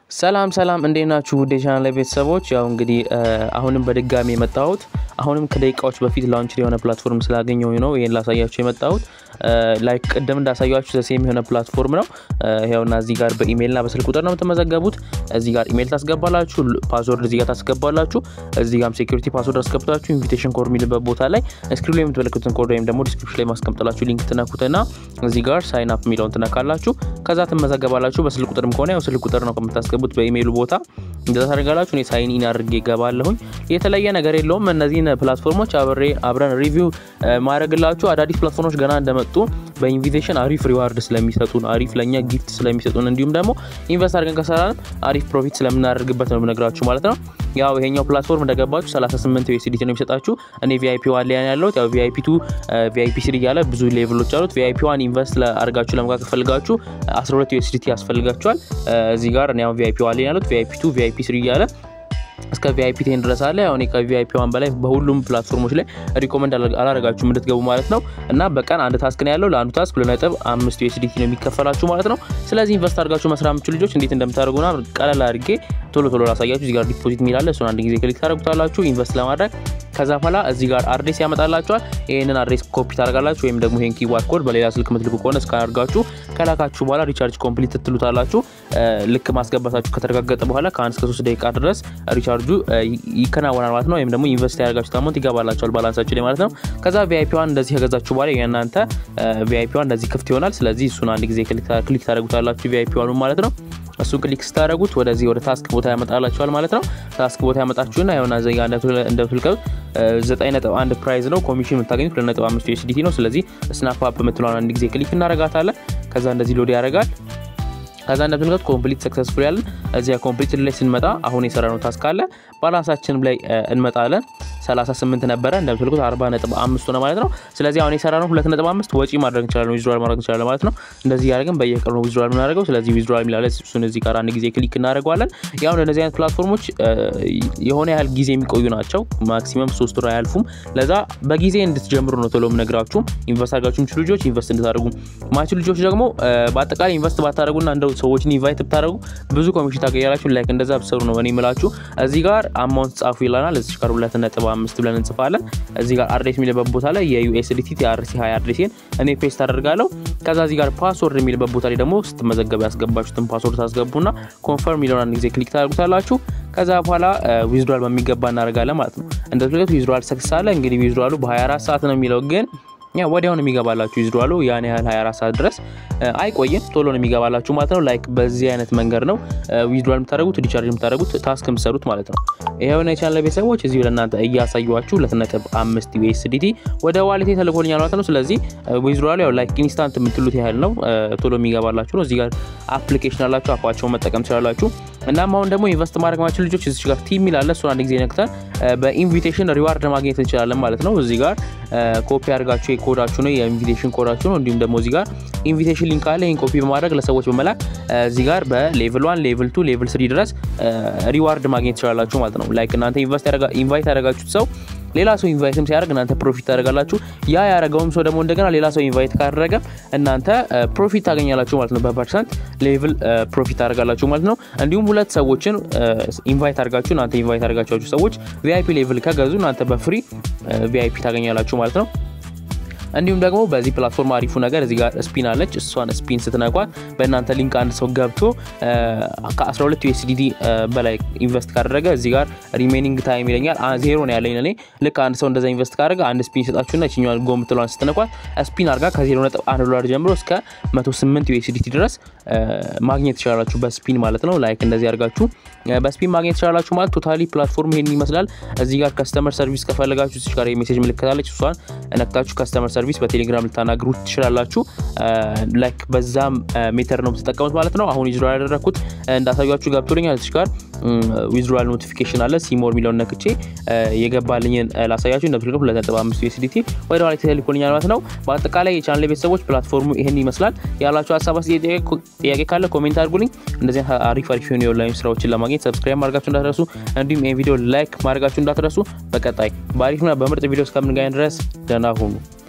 ሰላም ሰላም እንዴት ናችሁ? ውድ የቻናል ላይ ቤተሰቦች፣ ያው እንግዲህ አሁንም በድጋሚ የመጣሁት አሁንም ከደቂቃዎች በፊት ላውንች የሆነ ፕላትፎርም ስላገኘው ነው ይህን ላሳያችሁ የመጣሁት። ላይክ ቅድም እንዳሳያችሁ ዘሴም የሆነ ፕላትፎርም ነው። ይኸውና እዚህ ጋር በኢሜይልና በስልክ ቁጥር ነው የምትመዘገቡት። እዚህ ጋር ኢሜይል ታስገባላችሁ፣ ፓስወርድ እዚህ ጋር ታስገባላችሁ። እዚህ ጋርም ሴኩሪቲ ፓስወርድ አስገብታችሁ ኢንቪቴሽን ኮድ የሚልበት ቦታ ላይ ስክሪን ላይ የምትመለከቱትን ኮድ ወይም ደግሞ ዲስክሪፕሽን ላይ ማስቀምጥላችሁ ሊንክ ትነኩትና እዚህ ጋር ሳይን አፕ የሚለውን ትነካላችሁ። ከዛ ትመዘገባላችሁ። በስልክ ቁጥርም ከሆነ ያው ስልክ ቁጥር ነው ከምታስገቡት በኢሜይሉ ቦታ እንደዛ ታደርጋላችሁ። እኔ ሳይን ኢን አድርጌ እገባለሁኝ። የተለየ ነገር የለውም። እነዚህን ፕላትፎርሞች አብሬ አብረን ሪቪው ማድረግላችሁ አዳዲስ ፕላትፎርሞች ገና እንደመጡ በኢንቪቴሽን አሪፍ ሪዋርድ ስለሚሰጡን አሪፍ ለእኛ ጊፍት ስለሚሰጡን እንዲሁም ደግሞ ኢንቨስት አድርገን ከሰራንም አሪፍ ፕሮፊት ስለምናደርግበት ነው የምነግራችሁ ማለት ነው። ያው ይሄኛው ፕላትፎርም እንደገባችሁ 38 ዩኤስዲቲ ነው የሚሰጣችሁ። እኔ ቪአይፒ ዋን ላይ ያለሁት ያው ቪአይፒ ቱ ቪአይፒ ስሪ እያለ ብዙ ሌቭሎች አሉት። ቪአይፒ ዋን ኢንቨስት አድርጋችሁ ለመካከል ፈልጋችሁ 12 ዩኤስዲቲ ያስፈልጋችኋል። እዚህ ጋር እኔ አሁን ቪአይፒ ዋን ላይ ያለሁት ቪአይፒ ቱ ቪአይፒ ስሪ እያለ እስከ ቪአይፒ ቴን ድረስ አለ። ያው እኔ ከቪአይፒ ዋን በላይ በሁሉም ፕላትፎርሞች ላይ ሪኮመንድ አላደረጋችሁም እንድትገቡ ማለት ነው። እና በቀን አንድ ታስክ ነው ያለው። ለአንዱ ታስክ ሁለት ነጥብ አምስት ዩኤስዲቲ ነው የሚከፈላችሁ ማለት ነው። ስለዚህ ኢንቨስት አድርጋችሁ መስራት የምችሉ ልጆች እንዴት እንደምታደርጉና ቀለል አድርጌ ቶሎ ቶሎ ላሳያችሁ። እዚህ ጋር ዲፖዚት የሚላለ እሱን አንድ ጊዜ ክሊክ ታደርጉታላችሁ ኢንቨስት ለማድረግ ከዛ በኋላ እዚህ ጋር አድሬስ ያመጣላችኋል። ይህንን አድሬስ ኮፒ ታደርጋላችሁ ወይም ደግሞ ይህን ኪዋር ኮድ በሌላ ስልክ ምትልኩ ከሆነ እስካን አድርጋችሁ ከላካችሁ በኋላ ሪቻርጅ ኮምፕሊት ትትሉታላችሁ። ልክ ማስገባታችሁ ከተረጋገጠ በኋላ ከአንድ እስከ ሶስት ደቂቃ ድረስ ሪቻርጁ ይከናወናል ማለት ነው። ወይም ደግሞ ኢንቨስት ያደርጋችሁት አማውንት ይገባላችኋል ባላንሳችሁ ላይ ማለት ነው። ከዛ ቪአይፒ ዋን እንደዚህ ከገዛችሁ በኋላ የእናንተ ቪአይፒ ዋን እንደዚህ ክፍት ይሆናል። ስለዚህ እሱን አንድ ጊዜ ክሊክ ታደርጉታላችሁ ቪአይፒ ዋኑ ማለት ነው። እሱ ክሊክ ስታደረጉት ወደዚህ ወደ ታስክ ቦታ ያመጣላችኋል ማለት ነው። ታስክ ቦታ ያመጣችሁና የሆነ ዘጋ እንደምትልቀሉት ዘጠኝ ነጥብ አንድ ፕራይዝ ነው። ኮሚሽን የምታገኙት ሁለት ነጥብ አምስት ዩኤስዲቲ ነው። ስለዚህ ስናፕ አፕ የምትለውን አንድ ጊዜ ክሊክ እናረጋታለን። ከዛ እንደዚህ ሎድ ያደርጋል። ከዛ እንደምትልቀት ኮምፕሊት ሰክሰስፉል ያለን እዚያ ኮምፕሊት ላይ ስንመጣ አሁን የሰራነው ታስክ አለ ባላንሳችንም ላይ እንመጣለን 38 ነበረ እንደምትልኩት 40 ነጥብ አምስት ሆነ ማለት ነው። ስለዚህ አሁን የሰራነው ሁለት ነጥብ አምስት ወጪ ማድረግ እንችላለን፣ ዊዝድሮል ማድረግ እንችላለን ማለት ነው። እንደዚህ ያደረግን በየቀኑ ነው ዊዝድሮል የምናደርገው። ስለዚህ ዊዝድሮል የሚላለ እሱን እዚህ ጋር አንድ ጊዜ ክሊክ እናደርገዋለን። ያው እንደዚህ አይነት ፕላትፎርሞች የሆነ ያህል ጊዜ የሚቆዩ ናቸው። ማክሲመም ሶስት ወር አያልፉም። ለዛ በጊዜ እንድትጀምሩ ነው ቶሎ የምነግራችሁ። ኢንቨስት አድርጋችሁ የምችሉ ልጆች ኢንቨስት እንድታደርጉ፣ ማችሉ ልጆች ደግሞ በአጠቃላይ ኢንቨስት ባታደርጉና እንደው ሰዎችን ኢንቫይት ብታደርጉ ብዙ ኮሚሽን ታገኛላችሁ። ላይክ እንደዛ ብሰሩ ነው እኔ የምላችሁ። እዚህ ጋር አማውንት ጻፉ ይለናል። እዚህ ጋር ሁለት ነጥብ አምስት ብለን እንጽፋለን። እዚህ ጋር አድሬስ የሚልበት ቦታ ላይ የዩኤስዲቲ ቲአርሲ ሀያ አድሬሴን እኔ ፔስት አደርጋለሁ። ከዛ እዚህ ጋር ፓስወርድ የሚልበት ቦታ ላይ ደግሞ ስትመዘገቡ ያስገባችሁትን ፓስወርድ ታስገቡና ኮንፈርም የሚለውን አንድ ጊዜ ክሊክ ታደርጉታላችሁ። ከዛ በኋላ ዊዝድሯል በሚገባ እናደርጋለን ማለት ነው። እንደዚህ ዊዝድሯል ሰክሰስ አለ። እንግዲህ ዊዝድሯሉ በ24 ሰዓት ነው የሚለው ግን ያ ወዲያውን የሚገባላችሁ ይዝዷሉ ያን ያህል 24 ሰዓት ድረስ አይቆይም። ቶሎ ነው የሚገባላችሁ ማለት ነው። ላይክ በዚህ አይነት መንገድ ነው ዊዝድሯል የምታደርጉት ሪቻርጅ የምታደርጉት ታስክ የምትሰሩት ማለት ነው። ይሄው ነው የቻናል ቤተሰቦች እዚሁ ለእናንተ እያሳዩችሁ ሁለት ነጥብ አምስት ዩኤስዲቲ ወደ ዋሌቴ ተልኮልኛል ማለት ነው። ስለዚህ ዊዝድሯሉ ያው ላይክ ኢንስታንት የምትሉት ያህል ነው ቶሎ የሚገባላችሁ ነው። እዚህ ጋር አፕሊኬሽን አላችሁ፣ አፓቸውን መጠቀም ትችላላችሁ። እናም አሁን ደግሞ ኢንቨስት ማድረግ ማችል ልጆች እዚህ ጋር ቲም ይላለ እሱን አንድ ጊዜ ነክተን በኢንቪቴሽን ሪዋርድ ማግኘት እንችላለን ማለት ነው። እዚህ ጋር ኮፒ አድርጋችሁ ኮዳችሁ ነው የኢንቪቴሽን ኮዳችሁ ነው። እንዲሁም ደግሞ እዚህ ጋር ኢንቪቴሽን ሊንክ አለ። ይህን ኮፒ በማድረግ ለሰዎች በመላክ እዚህ ጋር በሌቭል ዋን ሌቭል ቱ ሌቭል ስሪ ድረስ ሪዋርድ ማግኘት ትችላላችሁ ማለት ነው። ላይክ እናንተ ኢንቫይት ያደረጋችሁት ሰው ሌላ ሰው ኢንቫይትም ሲያደርግ እናንተ ፕሮፊት ታደርጋላችሁ። ያ ያደረገውም ሰው ደግሞ እንደገና ሌላ ሰው ኢንቫይት ካደረገ እናንተ ፕሮፊት ታገኛላችሁ ማለት ነው። በፐርሰንት ሌቭል ፕሮፊት ታደርጋላችሁ ማለት ነው። እንዲሁም ሁለት ሰዎችን ኢንቫይት አድርጋችሁ እናንተ ኢንቫይት አድርጋችሁ ሰዎች ቪአይፒ ሌቭል ከገዙ እናንተ በፍሪ ቪአይፒ ታገኛላችሁ ማለት ነው። እንዲሁም ደግሞ በዚህ ፕላትፎርም አሪፉ ነገር እዚህ ጋር ስፒን አለች። እሷን ስፒን ስትነኳት በእናንተ ሊንክ አንድ ሰው ገብቶ ከ12 ዩኤስዲዲ በላይ ኢንቨስት ካደረገ እዚህ ጋር ሪሜኒንግ ታይም ይለኛል። ዜሮ ነው ያለኝ እኔ። ልክ አንድ ሰው እንደዛ ኢንቨስት ካደረገ አንድ ስፒን ይሰጣችሁና ይችኛዋን ጎ ምትለዋን ስትነኳት ስፒን አድርጋ ከ0 ነጥብ አንድ ዶላር ጀምሮ እስከ 108 ዩኤስዲቲ ድረስ ማግኘት ትችላላችሁ በስፒን ማለት ነው። ላይክ እንደዚህ አድርጋችሁ በስፒን ማግኘት ትችላላችሁ ማለት ቶታሊ ፕላትፎርም ይሄን ይመስላል። እዚህ ጋር ከስተመር ሰርቪስ ከፈለጋችሁ እዚህ ጋር የሜሴጅ ምልክታለች እሷን ነክታችሁ ከስተመር ሰርቪስ በቴሌግራም ልታናግሩ ትችላላችሁ። ላይክ በዛም ሜተር ነው የምትጠቀሙት ማለት ነው። አሁን ዊዝድሮል ያደረግኩት እንዳሳያችሁ ገብቶልኛል። እዚህ ጋር ዊዝድሮል ኖቲፊኬሽን አለ። ሲሞር የሚለውን ነክቼ የገባልኝን ላሳያችሁ። እንደምትልቀው ሁለት ነጥብ አምስት ዩኤስዲቲ ወደ ኋላ ተልኮልኛል ማለት ነው። በአጠቃላይ የቻናል ቤተሰቦች ፕላትፎርሙ ይህን ይመስላል። ያላችሁ ሀሳብ ጥያቄ ካለ ኮሜንት አድርጉልኝ። እንደዚህ አሪፍ አሪፍ የሆኑ የኦንላይን ስራዎችን ለማግኘት ሰብስክራይብ ማድረጋችሁ እንዳትረሱ፣ እንዲሁም ይህን ቪዲዮ ላይክ ማድረጋችሁ እንዳትረሱ። በቀጣይ በአሪፍና በምርጥ ቪዲዮ እስከምንገናኝ ድረስ ደህና ሁኑ።